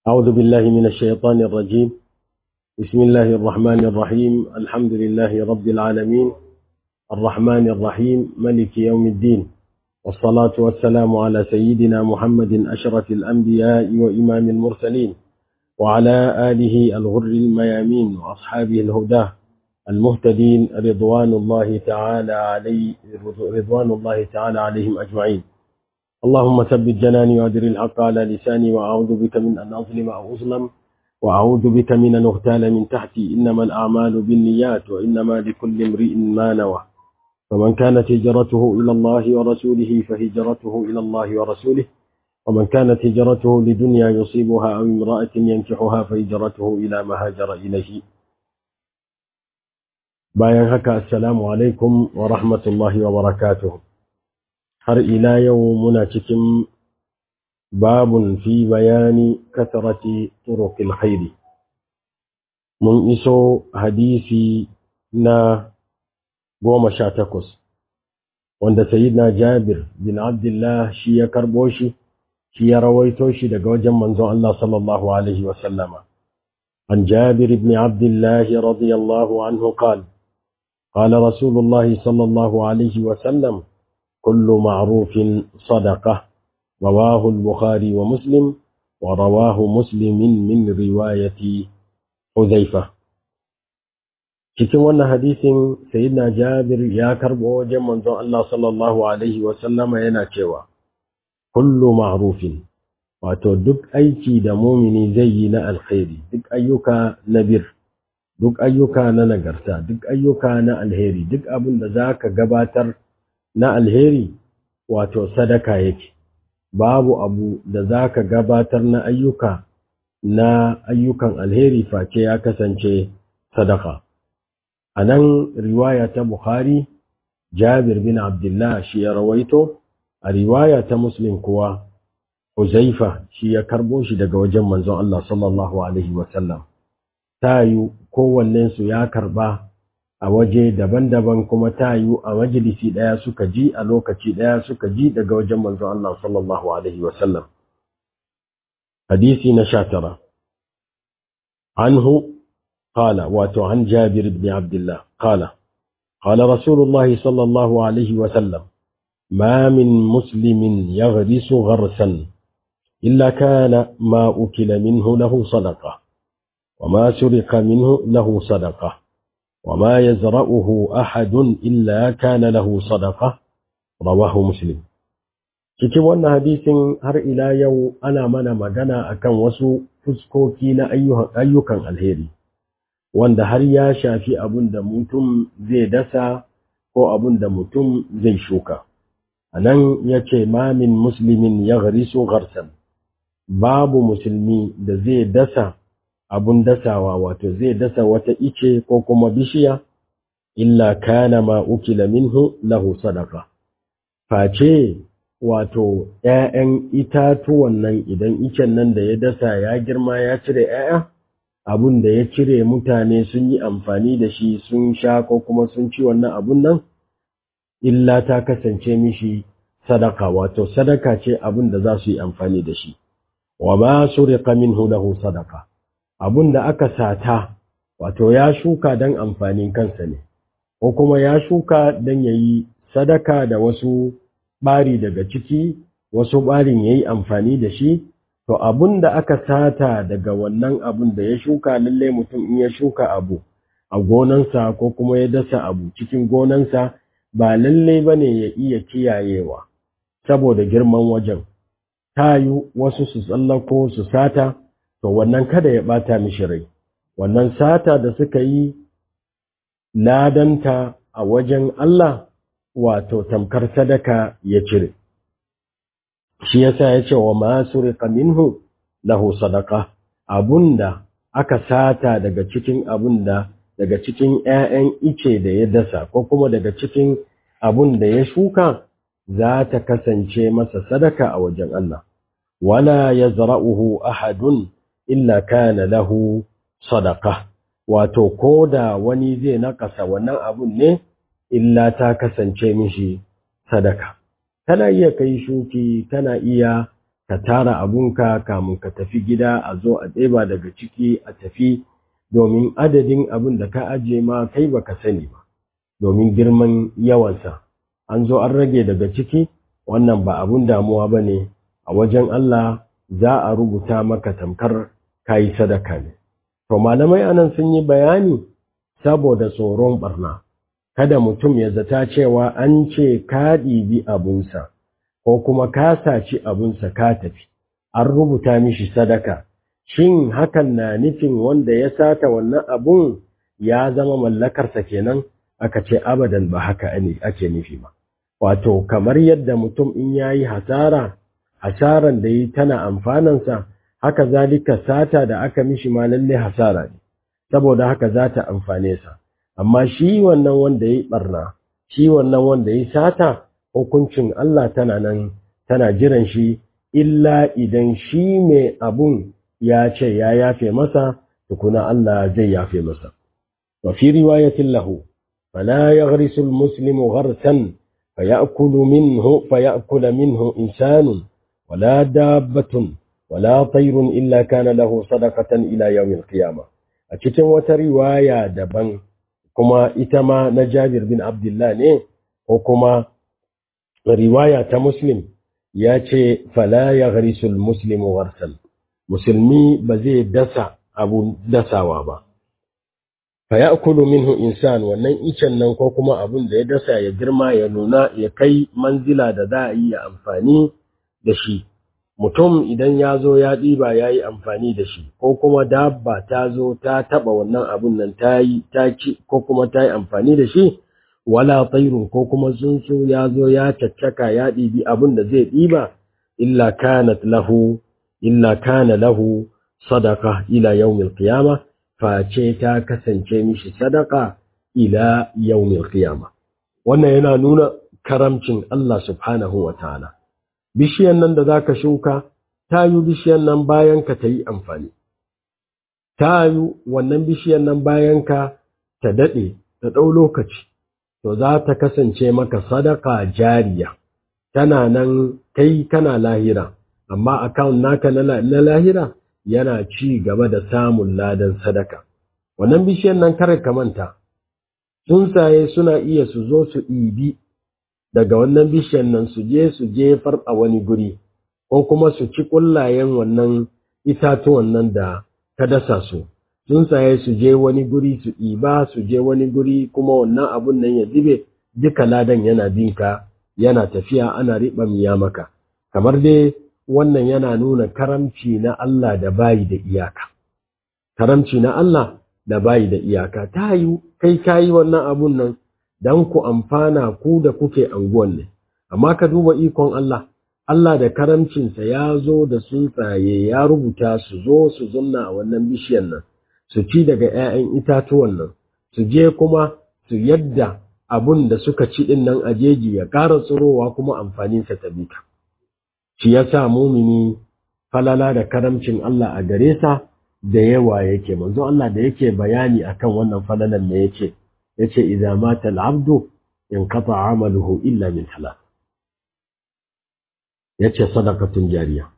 أعوذ بالله من الشيطان الرجيم بسم الله الرحمن الرحيم الحمد لله رب العالمين الرحمن الرحيم ملك يوم الدين والصلاة والسلام على سيدنا محمد أشرف الأنبياء وإمام المرسلين وعلى آله الغر الميامين وأصحابه الهداه المهتدين رضوان الله تعالى علي رضوان الله تعالى عليهم أجمعين اللهم ثبت جناني وأدر الحق على لساني وأعوذ بك من أن أظلم أو أظلم وأعوذ بك من أن أغتال من تحتي إنما الأعمال بالنيات وإنما لكل امرئ ما نوى فمن كانت هجرته إلى الله ورسوله فهجرته إلى الله ورسوله ومن كانت هجرته لدنيا يصيبها أو امرأة ينكحها فهجرته إلى ما هاجر إليه bayan haka assalamu alaikum wa rahmatullahi wa barakatuh har ila yau muna cikin babun fi bayani kasarati turuqil khairi mun iso hadisi na goma sha takwas wanda sayyidina jabir bin abdullah shi ya karbo shi shi ya rawaito shi daga wajen manzon Allah sallallahu alaihi wa sallama an jabir ibn abdullah radiyallahu anhu qala قال رسول الله صلى الله عليه وسلم كل معروف صدقة رواه البخاري ومسلم ورواه مسلم من رواية حذيفة cikin wannan hadisin sayyidina Jabir ya karbo wajen manzon Allah sallallahu alaihi wa sallama yana cewa kullu ma'rufin wato duk aiki da mumini zai yi na alkhairi duk ayyuka na bir duk ayyuka na nagarta duk ayyuka na alheri duk abin da za ka gabatar na alheri wato sadaka yake babu abu da za ka gabatar na ayyuka na ayyukan alheri face ya kasance sadaka a nan riwaya ta bukhari jabir bin abdullah shi ya rawaito a riwaya ta muslim kuwa huzaifa shi ya karbo shi daga wajen manzon Allah sallallahu alaihi wasallam ta yi kowannensu ya karba a waje daban-daban kuma ta yi a majalisi ɗaya suka ji a lokaci ɗaya suka ji daga wajen manzo Allah sallallahu Alaihi wasallam. Hadisi na sha tara. Anhu qala wato an Jabir ibn Abdullah qala qala Rasulullahi sallallahu Alaihi wasallam ما من مسلم يغرس غرسا إلا كان ما أكل منه له صدقه وما سرق منه له صدقة وما يزرأه أحد إلا كان له صدقة رواه مسلم cikin wannan hadisin har ila yau ana mana magana akan wasu fuskoki na ayyukan alheri wanda har ya shafi abin da mutum zai dasa ko abin da mutum zai shuka a nan ya ce mamin musulmin ya garisu garsan babu musulmi da zai dasa abun dasawa wato zai dasa wata ice ko kuma bishiya illa kana ma ukila minhu lahu sadaqa face wato ƴaƴan itatuwan nan idan icen nan da ya dasa ya girma ya cire ƴaƴa abun da ya cire mutane sun yi amfani da shi sun sha ko kuma sun ci wannan abun nan illa ta kasance mishi sadaka wato sadaka ce abun da za su yi amfani da shi wa ma suriqa minhu lahu sadaqa abun da aka sata wato ya shuka don amfanin kansa ne ko kuma ya shuka don ya yi sadaka da wasu ɓari daga ciki wasu ɓarin ya yi amfani da shi to abun da aka sata daga wannan abun da ya shuka lallai mutum in ya shuka abu a gonansa ko kuma ya dasa abu cikin gonansa ba lallai ba ne ya iya kiyayewa saboda girman wajen ta yi wasu su tsallako su sata to wannan kada ya ɓata mishi rai wannan sata da suka yi ladanta a wajen Allah wato tamkar sadaka ya cire shi yasa ya ce wa masu riƙa minhu lahu sadaka abunda aka sata daga cikin abunda daga cikin ‘ya'yan ice da ya dasa ko kuma daga cikin abun da ya shuka za ta kasance masa sadaka a wajen Allah wala ya zara'uhu ahadun illa kana lahu sadaka wato ko da wani zai nakasa wannan abun ne illa ta kasance mishi sadaka kana iya kai shuki kana iya ka tara abunka kamun ka tafi gida a zo a ɗeba daga ciki a tafi domin adadin abin da ka ajiye ma kai baka sani ba domin girman yawansa an zo an rage daga ciki wannan ba abun damuwa ba ne a wajen Allah za a rubuta maka tamkar kayi sadaka ne to malamai anan sun yi bayani saboda tsoron barna kada mutum ya zata cewa an ce ka ɗibi abunsa ko kuma ka saci abunsa ka tafi an rubuta mishi sadaka shin hakan na nufin wanda ya sata wannan abun ya zama mallakarsa kenan aka ce abadan ba haka ake nufi ba wato kamar yadda mutum in yayi hasara hasaran da yi tana amfanansa haka zalika sata da aka mishi ma lalle hasara ne saboda haka za ta amfane sa amma shi wannan wanda yayi barna shi wannan wanda yayi sata hukuncin Allah tana nan tana jiran shi illa idan shi mai abun ya ce ya yafe masa tukuna Allah zai yafe masa wa fi riwayatin lahu fala yaghrisu almuslimu gharsan fayakulu minhu fayakula minhu insanun wala dabbatun wala tayrun illa kana lahu sadaqatan ila yawmil qiyamah a cikin wata riwaya daban kuma ita ma na Jabir bin Abdullah ne ko kuma riwaya ta Muslim ya ce fala yaghrisu almuslimu gharsan musulmi ba zai dasa abu dasawa ba fa ya'kulu minhu insan wannan icen nan ko kuma abun da ya dasa ya girma ya nuna ya kai manzila da za a yi amfani da shi mutum idan ya zo ya ɗiba ya yi amfani da shi ko kuma dabba ta zo ta taɓa wannan abun nan ta yi ta ci ko kuma ta yi amfani da shi wala tsairun ko kuma tsuntsu ya zo ya caccaka ya ɗibi abun da zai ɗiba illa kanat lahu illa kana lahu sadaka ila yawmil qiyama face ta kasance mishi sadaka ila yawmil qiyama wannan yana nuna karamcin Allah subhanahu wa ta'ala bishiyan nan da zaka shuka ta yi bishiyan nan bayan ka ta yi amfani ta yi wannan bishiyan nan bayan ka ta daɗe ta ɗau lokaci to za ta kasance maka sadaka jariya tana nan kai kana lahira amma account naka na lahira yana ci gaba da samun ladan sadaka wannan bishiyan nan kare ka manta tsuntsaye suna iya su zo su ɗibi daga wannan bishiyan nan su je su jefar a wani guri ko kuma su ci ƙullayen wannan itatuwan nan da ka dasa su tsuntsaye su je wani guri su ɗiba su je wani guri kuma wannan abun nan ya zube duka ladan yana binka yana tafiya ana riɓa miya maka kamar dai wannan yana nuna karamci na Allah da bayi da iyaka karamci na Allah da bayi da iyaka ta yi kai kayi wannan abun nan dan ku amfana ku da kuke anguwan ne amma ka duba ikon Allah Allah da karamcinsa ya zo da tsuntsaye ya rubuta su zo su zunna a wannan bishiyan nan su ci daga 'ya'yan itatuwan nan su je kuma su yadda abun da suka ci din nan a jeji ya ƙara tsirowa kuma amfaninsa ta bika shi ya sa mumini falala da karamcin Allah a gare sa da yawa yake manzo Allah da yake bayani akan wannan falalan ne yake yace idza mata al-abdu inqata 'amaluhu illa min salat yace sadaqatun jariya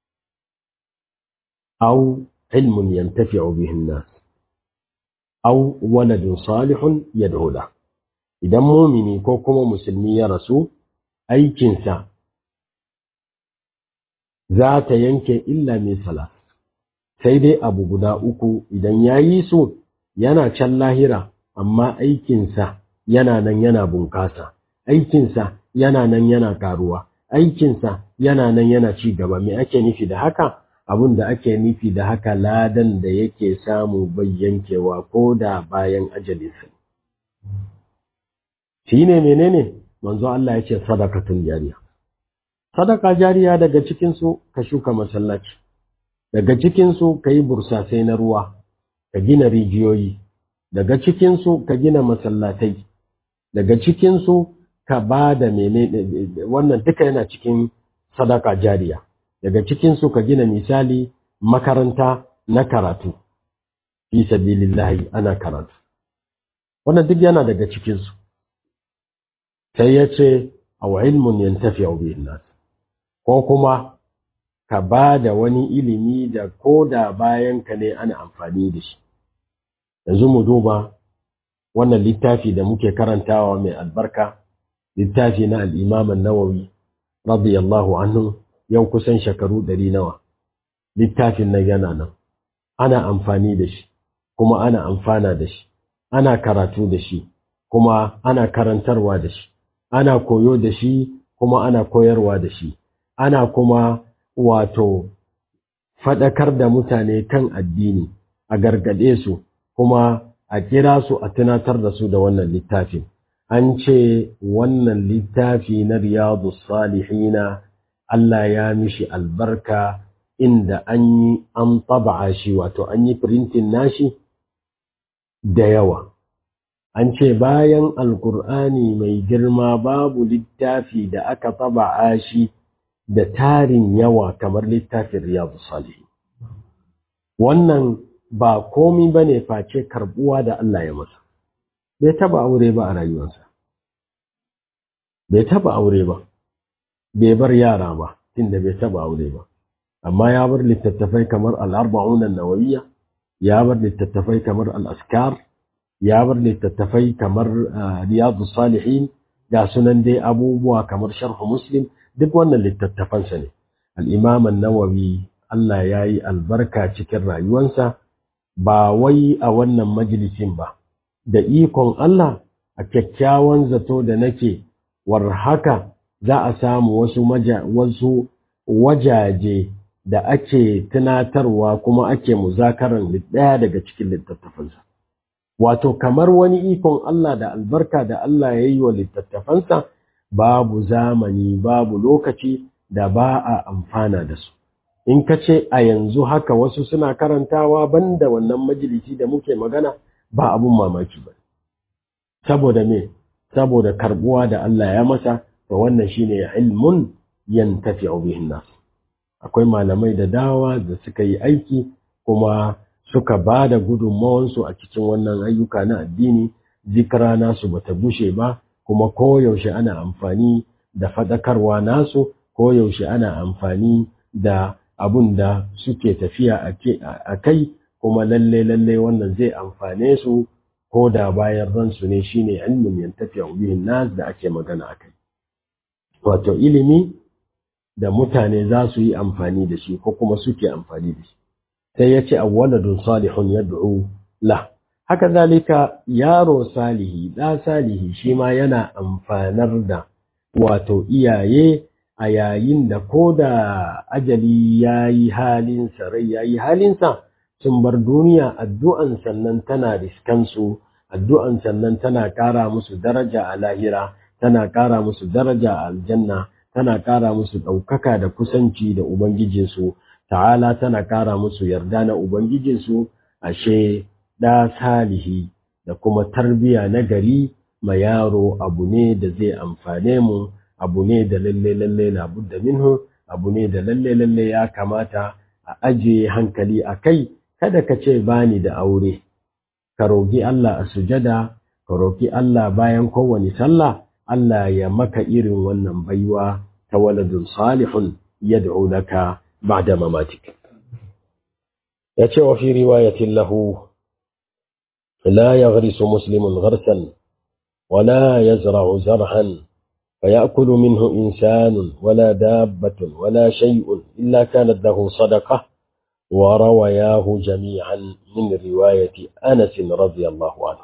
aw ilmun yantafi'u bihi an-nas aw waladun salihun yad'u la idan mumini ko kuma musulmi ya rasu aikinsa za ta yanke illa min salat sai dai abu guda uku idan ya yi su yana can lahira amma aikinsa yana nan yana bunkasa aikinsa yana nan yana karuwa aikinsa yana nan yana ci gaba me ake nufi da haka abin da ake nufi da haka ladan da yake samu bai yankewa ko da bayan ajalinsa shi ne menene manzo Allah ya ce sadakatun jariya sadaka jariya daga cikinsu ka shuka masallaci daga cikinsu ka yi bursasai na ruwa ka gina rijiyoyi daga cikinsu ka gina masallatai daga cikinsu ka ba da mene wannan duka yana cikin sadaka jariya daga cikinsu ka gina misali makaranta na karatu fi sabilillahi ana karatu wannan duk yana daga cikinsu sai ya ce aw ilmun yantafi'u bihi nas ko kuma ka ba da wani ilimi da ko da bayan ka ne ana amfani da shi yanzu mu duba wannan littafi da muke karantawa mai albarka littafi na al'imam nawawi radiyallahu anhu yau kusan shekaru ɗari nawa littafin nan yana nan ana amfani da shi kuma ana amfana da shi ana karatu da shi kuma ana karantarwa da shi ana koyo da shi kuma ana koyarwa da shi ana kuma wato faɗakar da mutane kan addini a gargaɗe su kuma a kira su a tunatar da su da wannan littafin an ce wannan littafi na riyadu salihina Allah ya mishi albarka inda an yi an taba'a shi wato an yi printin nashi da yawa an ce bayan alkur'ani mai girma babu littafi da aka taba'a shi da tarin yawa kamar littafin riyadu salihin wannan ba komi ba ne face karbuwa da Allah ya masa bai taba aure ba a rayuwarsa bai taba aure ba bai bar yara ba inda bai taba aure ba amma ya bar littattafai kamar al'arba'un nawawiyya ya bar littattafai kamar al'askar ya bar littattafai kamar riyadu salihin ga sunan dai abubuwa kamar sharhu muslim duk wannan littattafansa ne al'imam nawawi Allah ya yi albarka cikin rayuwansa ba wai a wannan majalisin ba da ikon Allah a kyakkyawan zato da nake war haka za a samu wasu wasu wajaje da ake tunatarwa kuma ake muzakaran ɗaya daga cikin littattafansa wato kamar wani ikon Allah da albarka da Allah ya yi wa littattafansa babu zamani babu lokaci da ba a amfana da su in ka ce a yanzu haka wasu suna karantawa banda wannan majalisi da muke magana ba abun mamaki ba saboda me saboda karbuwa da Allah ya masa to wannan shine ilmun yantafi'u bihin nas akwai malamai da dawa da suka yi aiki kuma suka ba da gudunmawansu a cikin wannan ayyuka na addini zikira nasu bata bushe ba kuma koyaushe ana amfani da faɗakarwa nasu koyaushe ana amfani da abun da suke tafiya a kai kuma lalle lalle wannan zai amfane su ko da bayan ransu ne shine ilmin yantafiya bihin nas da ake magana a kai wato ilimi da mutane za su yi amfani da shi ko kuma suke amfani da shi sai ya ce awwaladun salihun yad'u la haka zalika yaro salihi da salihi shi ma yana amfanar da wato iyaye a yayin da ko da ajali ya yi halinsa rai ya yi halinsa sun bar duniya addu'an sannan tana riskansu addu'an sannan tana ƙara musu daraja a lahira tana ƙara musu daraja a aljanna tana ƙara musu ɗaukaka da kusanci da ubangijinsu ta'ala tana ƙara musu yarda na ubangijinsu ashe ɗa salihi da kuma tarbiya na gari ma yaro abu ne da zai amfane mu abu ne da lalle lalle na budda minhu abu ne da lalle lalle ya kamata a ajiye hankali a kai kada ka ce bani da aure ka roki Allah a sujada ka roki Allah bayan kowane sallah Allah ya maka irin wannan baiwa ta waladun salihun yad'u laka ba'da mamatik yace wa fi riwayatin lahu la yaghrisu muslimun gharsan ولا يزرع زرعا فيأكل منه إنسان ولا دابة ولا شيء إلا كانت له صدقة وروياه جميعا من رواية أنس رضي الله عنه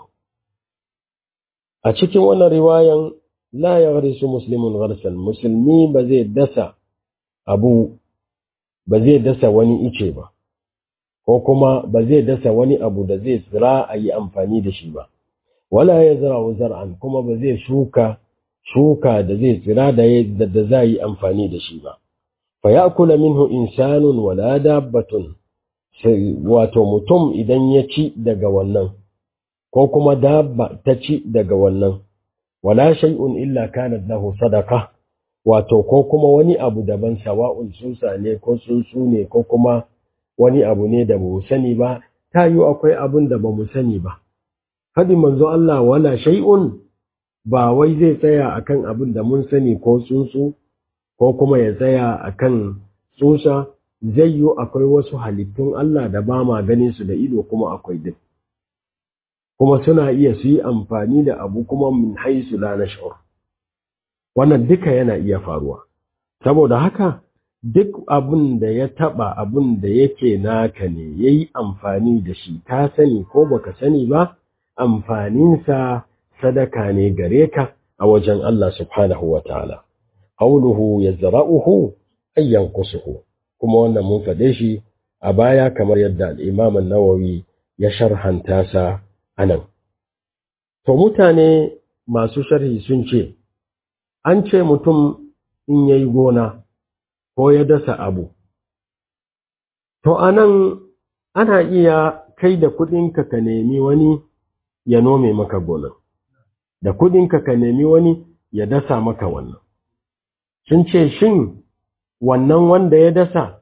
أشكي وانا رواية لا يغرس مسلم غرسا مسلمي بزي دسا أبو بزي دسا وني إيشيبا ko kuma ba zai dasa wani abu da zai tsira a yi amfani da shi ba wala ya zara zar'an kuma ba zai shuka shuka da zai tsira da da za yi amfani da shi ba fa ya'kula minhu insanun wala dabbatun wato mutum idan ya ci daga wannan ko kuma dabba ta ci daga wannan wala shay'un illa kanat lahu sadaqa wato ko kuma wani abu daban sawa'un tsusa ne ko tsuntsu ne ko kuma wani abu ne da mu sani ba ta yi akwai abun da ba mu sani ba Fadin manzo Allah wala shay'un ba wai zai tsaya akan abin da mun sani ko tsuntsu ko kuma ya tsaya akan tsusa zai yi akwai wasu halittun Allah da ba ma ganin su da ido kuma akwai din kuma suna iya su yi amfani da abu kuma min haisu la nash'ur wannan duka yana iya faruwa saboda haka duk abin da ya taba abin da yake naka ne yayi amfani da shi ka sani ko baka sani ba amfaninsa sadaka ne gare ka a wajen Allah subhanahu wa ta'ala qawluhu yazra'uhu ay yanqusuhu kuma wannan mun faɗe shi a baya kamar yadda al-Imam an-Nawawi ya sharhanta sa anan to mutane masu sharhi sun ce an ce mutum in yayi gona ko ya dasa abu to anan ana iya kai da kuɗinka ka nemi wani ya nome maka gonan da kuɗinka ka nemi wani ya dasa maka wannan sun ce shin wannan wanda ya dasa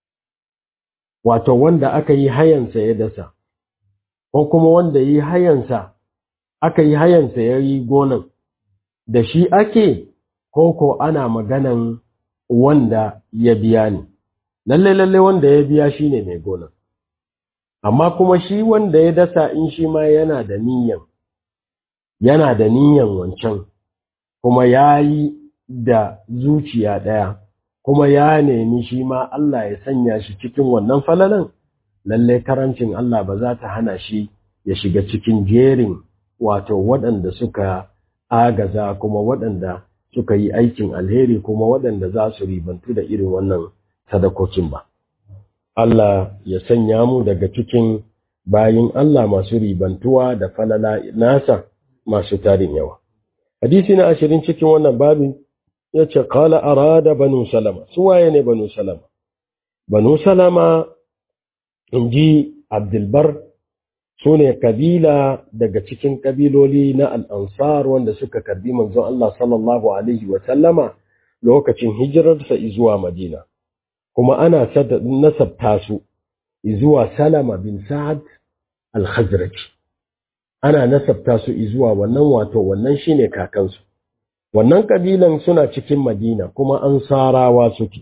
wato wanda aka yi hayansa ya dasa ko kuma wanda yi hayansa aka yi hayansa ya yi gonan da shi ake ko ko ana maganan wanda ya biya ne lalle lalle wanda ya biya shine mai gonan amma kuma shi wanda ya dasa in shi ma yana da niyan yana da niyan wancan kuma ya yi da zuciya ɗaya kuma ya nemi shi ma Allah ya sanya shi cikin wannan falalan lalle karancin Allah ba za ta hana shi ya shiga cikin jerin wato waɗanda suka agaza kuma waɗanda suka yi aikin alheri kuma waɗanda za su ribantu da irin wannan sadakokin ba. Allah ya sanya mu daga cikin bayin Allah masu ribantuwa da falala nasa masu tarin yawa. Hadisi na ashirin cikin wannan babin ya ce, Kala arada banu salama, su waye ne banu salama? Banu salama, in ji Abdulbar, su ne kabila daga cikin kabiloli na al'ansar wanda suka karbi manzon Allah sallallahu Alaihi wasallama lokacin hijirarsa zuwa Madina. kuma ana nasabta su zuwa Salama bin Sa'ad al-Khazraj ana nasabta su zuwa wannan wato wannan shine kakansu wannan kabilan suna cikin Madina kuma ansarawa suke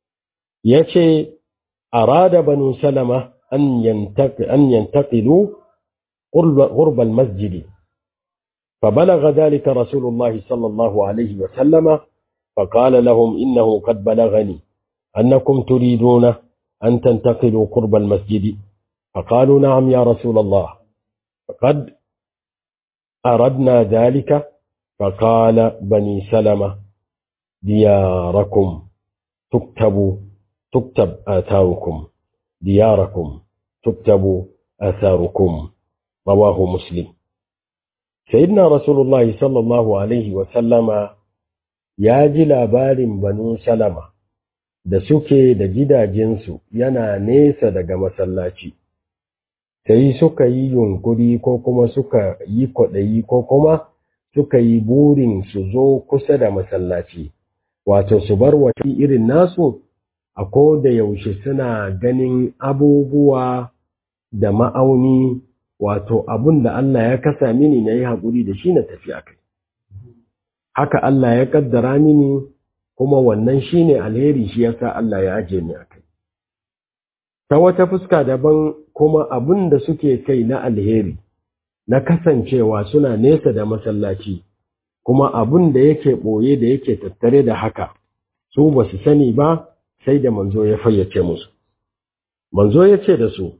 yace arada banu Salama an yantaqi an yantaqilu qurb al-masjid فبلغ ذلك رسول الله صلى الله عليه وسلم فقال لهم إنه قد بلغني أنكم تريدون أن تنتقلوا قرب المسجد فقالوا نعم يا رسول الله فقد أردنا ذلك فقال بني سلمة دياركم تكتب تكتب آثاركم دياركم تكتب آثاركم رواه مسلم سيدنا رسول الله صلى الله عليه وسلم يا جل بال بنو سلمة da suke da gidajensu yana nesa daga masallaci, sai suka yi yunkuri ko kuma suka yi kwaɗayi ko kuma suka yi burin su zo kusa da masallaci, wato su bar wati irin nasu a ko da yaushe suna ganin abubuwa da ma'auni wato abun da Allah ya kasa mini na yi haƙuri da shi na tafi a kai. Haka Allah ya ƙaddara mini kuma wannan shi ne alheri shi yasa Allah ya aje ni a kai. Ta wata fuska daban kuma abin da suke kai na alheri, na kasancewa suna nesa da masallaci, kuma abin da yake ɓoye da yake tattare da haka, su ba su sani ba sai da manzo ya fayyace musu. Manzo ya ce da su,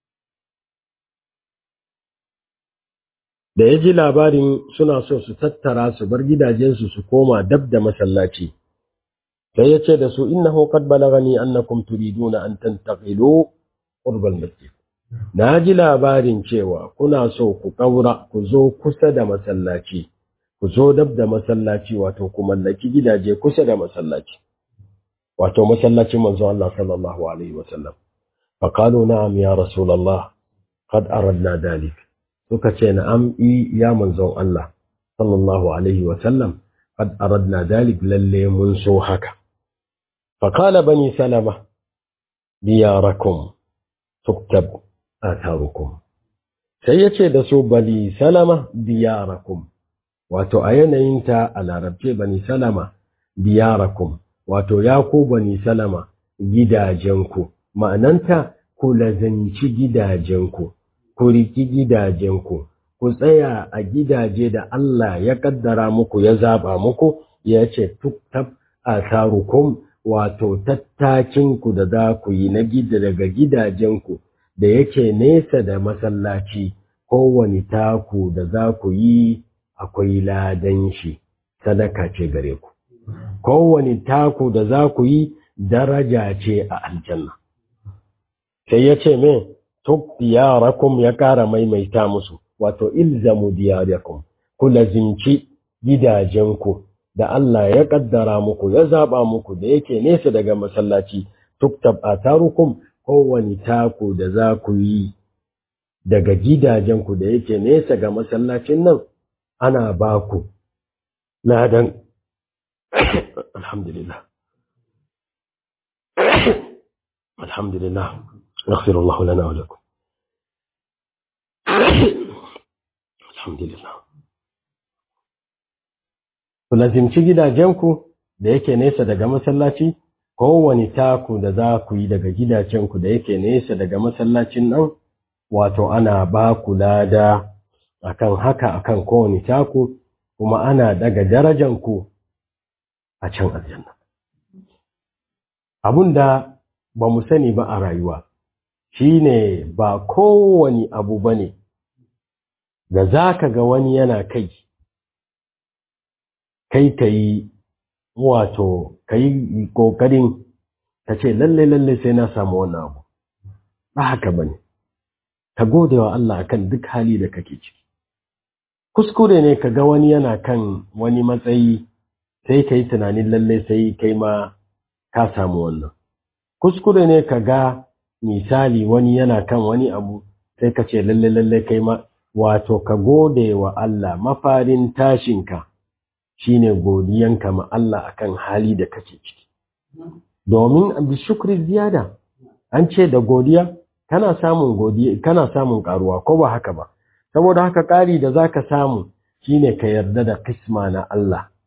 da ya ji labarin suna so su tattara su bar gidajensu su koma dab da masallaci. sai ya ce da su innahu qad balagani annakum turiduna an tantaqilu qurb al-masjid na ji labarin cewa kuna so ku kaura ku zo kusa da masallaci ku zo dab da masallaci wato ku mallaki gidaje kusa da masallaci wato masallacin manzo Allah sallallahu alaihi wasallam fa qalu na'am ya rasulullah qad aradna dalik suka ce na'am ya manzon Allah sallallahu alaihi wasallam qad aradna dalik lalle mun so haka فقال بني سلمة دياركم تكتب آثاركم سيتي دسو بني سلمة دياركم wato a yanayinta a larabce bani salama diyarakum wato ya ku bani salama gidajenku ma'ananta ku lazanci gidajenku ku riki gidajenku ku tsaya a gidaje da Allah ya kaddara muku ya zaba muku ya ce tuktab asarukum wato tattakinku da za ku yi na gida daga gidajenku da yake nesa da masallaci kowane taku da za ku yi akwai ladan shi sadaka ce gare ku kowane taku da za ku yi daraja ce a aljanna sai ya ce me tuk diyarakum ya ƙara maimaita musu wato ilzamu diyarakum ku lazimci gidajenku da Allah ya kaddara muku ya zaba muku da yake nesa daga masallaci tuktab atarukum kowane taku da za ku yi daga gidajenku da yake nesa ga masallacin nan ana ba ku ladan alhamdulillah alhamdulillah yaghfir Allah lana wa lakum alhamdulillah ku lazimci gidajenku da yake nesa daga masallaci kowane taku da za ku yi daga gidajenku da yake nesa daga masallacin nan wato ana ba ku lada akan haka akan kowane taku kuma ana daga darajanku a can aljanna abunda ba mu sani ba a rayuwa shine ba kowane abu bane da za ka ga wani yana kai kai ka yi wato ka yi ƙoƙarin ka ce lalle lalle sai na samu wannan abu ba haka bane ka gode wa Allah akan duk hali da kake ciki kuskure ne ka ga wani yana kan wani matsayi sai ka yi tunanin lalle sai kai ma ka samu wannan kuskure ne ka ga misali wani yana kan wani abu sai ka ce lalle lalle kai ma wato ka gode wa Allah mafarin tashinka shine godiyanka ma Allah akan hali da kake ciki domin bi shukri ziyada an ce da godiya kana samun godiya kana samun karuwa ko ba haka ba saboda haka ƙari da zaka samu shine ka yarda da kisma na Allah